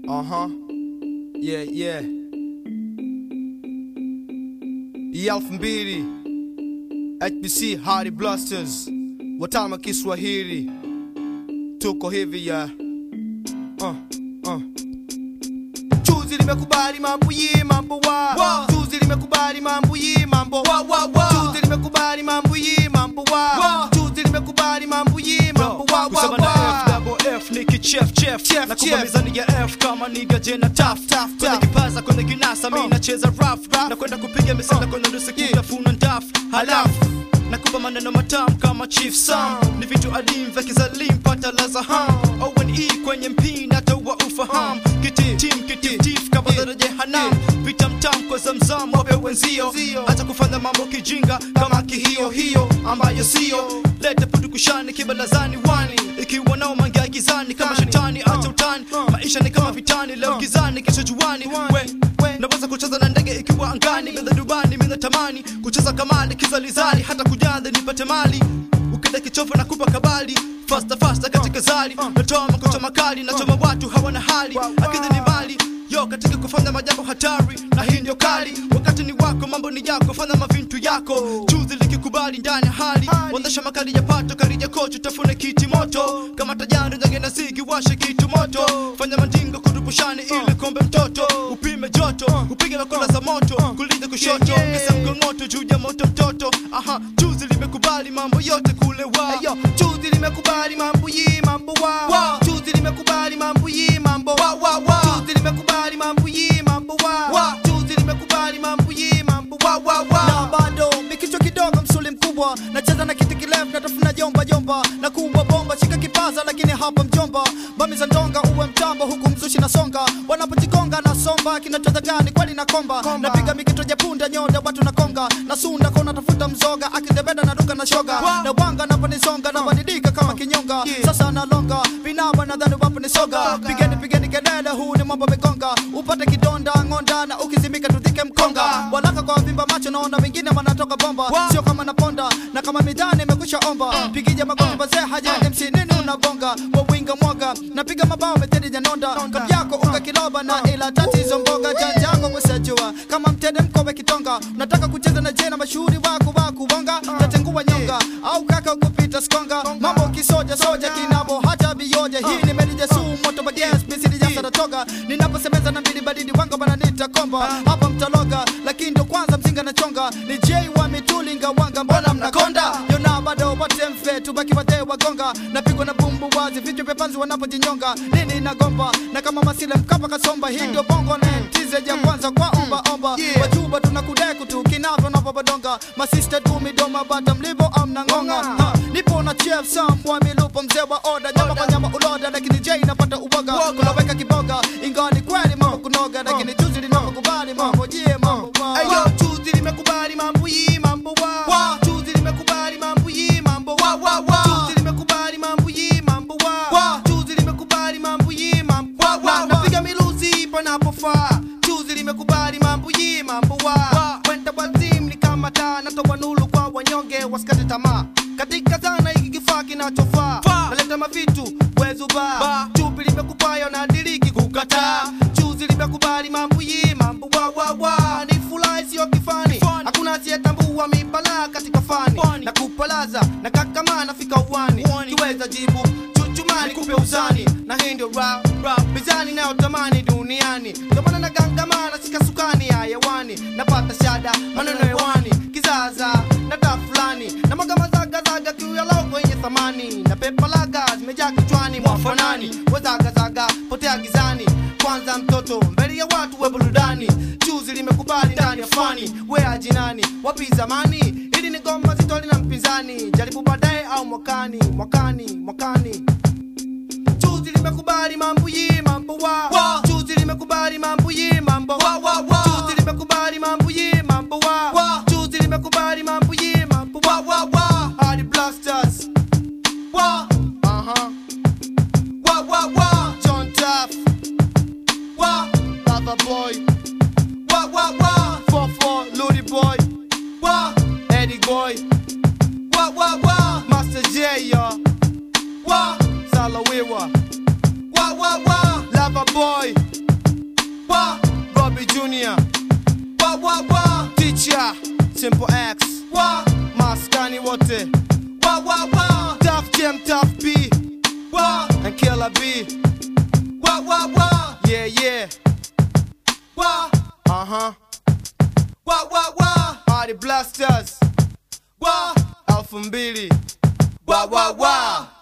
Uh huh. Yeah, yeah. Hii elfu mbili HBC Hardy Blasters, watama Kiswahili, tuko hivi ya uh, uh. Chuzi limekubali mambo yi mambo wa Wa. Chuzi limekubali mambo yi mambo Wa, wa, wa. Chuzi limekubali mambo yi mambo wa Wa. Chuzi limekubali mambo yi mambo wa wa kusema na wa F double F ni kichef chef Chef, na chef. kumalizani ya F kama niga jena taf Tough, kwenye tough. kipaza kwenye kinasa mi Uh. nacheza rough na kwenda kupiga misala kwenye nusu Yeah. kutafuna ndaf halafu nakupa maneno matamu kama chief sam ni vitu adim vya kizalim pata laza ham owen kwenye mpina taua ufaham kititim kititif kama daraja hanam vitamtam kwa zamzam wape wenzio Zio. hata kufanya mambo kijinga kama kihiyo hiyo ambayo sio lete pudukushani kibalazani wani ikiwa nao mangia gizani kama Tani. shetani acha Uh. utani Uh. maisha ni kama vitani leo Uh. gizani kesho juani Juani. we We. naweza kucheza na ndege ikiwa angani midha dubani midha tamani kucheza kamali kizalizali hata kujadhi nipate mali ukida kichofu na kupa kabali fasta fasta katika zali Uh. natoa makocha makali nachoma watu hawana hali Wa, wa. akidhi ni mali yo katika kufanya majambo hatari na hii ndio kali wakati ni wako mambo ni yako fanya mavintu yako chuzi likikubali ndani ya hali Hali. wandesha makali ya pato karija kocho tafune kiti moto kama tajari njage na zigi washe kitu moto fanya mandingo kurupushani ili kombe mtoto upime joto upige makola za moto kulinda kushoto Yeah, yeah. ngesa mkongoto juu ya moto mtoto aha chuzi limekubali mambo yote kule wa Ayo, chuzi limekubali mambo yi mambo wa Wa. Chuzi limekubali mambo yi mambo Wa, wa, wa. Chuzi limekubali mambo yi mambo wa Wa. Chuzi limekubali mambo yi mambo wa wa wa na bado mikichwa kidogo msuli mkubwa nacheza na kiti kirefu natafuna jomba jomba na kubwa bomba shika kipaza lakini hapa mjomba bami za ndonga uwe mtambo huku mzushi na songa wanapojigonga na somba kinacheza gani kweli na komba Komba. napiga mikito jepunda nyoda watu na konga na sunda kona tafuta mzoga akidebeda na duka na shoga Wa. na wanga naponisonga na badidika kama kinyonga Yeah. sasa nalonga vinaba nadhani wapo ni soga Soga. pigeni pigeni kelele huu ni mambo mikonga upate kidonda ng'onda na ukizimika tudhike mkonga Konga. walaka kwa vimba macho naona wengine wanatoka bomba Wa. sio kama naponda na kama midhani imekwisha omba pigija magoti bazee haja MC nini unabonga wawinga mwaga napiga mabao metedi janonda Nonda. kabyako unga kiloba na ila tatizo mboga janja yako kusajua kama mtede mkobe kitonga nataka kucheza na jena mashuhuri wako wa kubonga tatengua nyonga au kaka kupita skonga mambo kisoja soja kinabo hata bioja hii ni melija sumu moto bages misiri ya saratoga ninaposemeza na mbili badidi wanga bananita komba hapa mtaloga lakini ndo kwanza mzinga na chonga ni J wa mitulinga wanga mbona mnakonda yona bado wote mfe tubaki wazee wagonga napigwa na bumbu wazi vichwa vya panzi wanapojinyonga nini nagomba na kama masile mkapa kasomba hii ndio bongo na tize ya kwanza kwa omba omba Yeah. wajuba tunakudeku tu kinavyo napobadonga masista tu midoma bata mlivo amna ngonga ha, nipo na chef sam wa milupo mzee wa oda nyama kwa nyama uloda lakini J napata uboga Uboga. kuloweka kiboga ingawa ni kweli mambo kunoga lakini juzi linapokubali mambo jie mambo wa- Ayo, chuzi limekubali mambo yi mambo wa Wa. Chuzi limekubali mambo yi mambo wa Wa, wa, wa. Chuzi limekubali mambo yi mambo wa Wa. Chuzi limekubali mambo yi mambo Wa, wa, Na wa. napiga miluzi panapofaa Chuzi limekubali mambo yi mambo wa Wa. Kwenda wazim ni kama taa natoa nulu kwa wanyonge wasikate tamaa katika zana hiki kifaa kinachofaa Faa. naleta mavitu wezuba Ba. chupi limekupayo na diriki kukataa chuzi limekubali mambo yi mambo wa wa wa ni furahi sio kifani Kifani. hakuna asiyetambua mipala katika fani Fani. na kupalaza na kakama nafika uwani Uwani. kiweza jibu chuchumani kupe uzani na hii ndio rap rap mizani nayotamani duniani ndio maana na gangamana sika sukani ya hewani napata shada maneno hewani kizaza na taa fulani na magamazagazaga kiu ya logo yenye thamani na pepa laga zimejaa kichwani mwafanani wezagazaga potea gizani kwanza mtoto mbele ya watu we burudani chuzi limekubali ndani ya fani we ajinani wapi zamani ili ni goma zitoli na mpinzani jaribu baadaye au mwakani mwakani mwakani chuzi limekubali mambo yi mambo wa Wa. chuzi limekubali mambo yi mambo Wa, wa, wa. chuzi limekubali mambo yi mambo wa Wa. chuzi limekubali mambo yi mambo wa wa wa Hardy Blasters wa uh-huh wa wa wa John Taff wa Lover Boy wa wa wa 44 Ludi Boy wa Eddie Boy wa wa wa Master J yo wa Salawiwa wa wa wa Lover Boy Bobby Junior, wa wa wa Teacher, Simple X, wa Maskani wote, wa wa wa Tough Jam, Tough B, wa and Killer B. wa wa wa Yeah, yeah, wa uh huh. wa wa wa Party Blasters, wa Alpha Mbili. wa wa wa